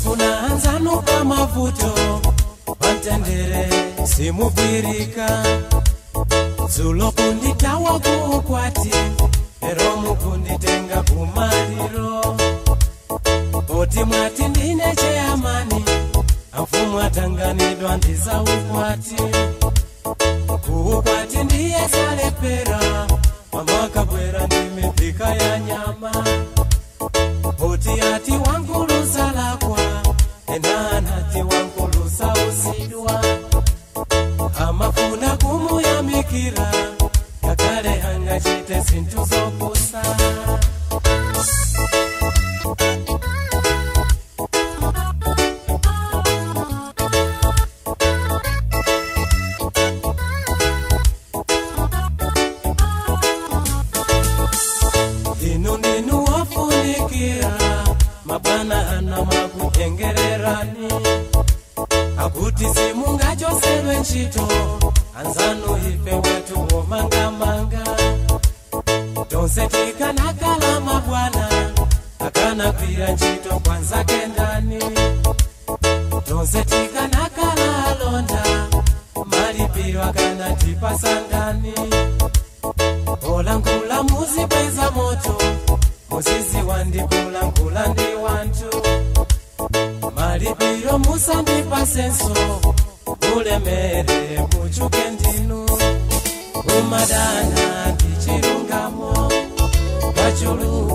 mafuna anzanu pa mavuto pamtendere simugwirika dzulo kunditawa kuukwati ero mukunditenga kumaliro poti mwati ndine cheyamani amfumu atanganidwa ndiza ukwati kuukwati ndiye salepera mama akabwera ndi mipika ya nyama poti ati wankulusa lakwa ena anati wankulusa usidwa amafuna kumuyamikira kakale angachite zinthu zopusa inu ndinu wafunikira mabwana ana makutengererani akuti simungachosedwe ntchito anzanu ife wetu womangamanga tonse tikanakala mabwana akanakwira ntchito kwanzake ndani tonse tikanakala alonda malipiro akanatipasa ndani olangula muzibweza moto muzizi wandikulankula ndi wantu malipiro musandipasenso ulemere muchuke ndinu umadana ndi chilungamo pachulu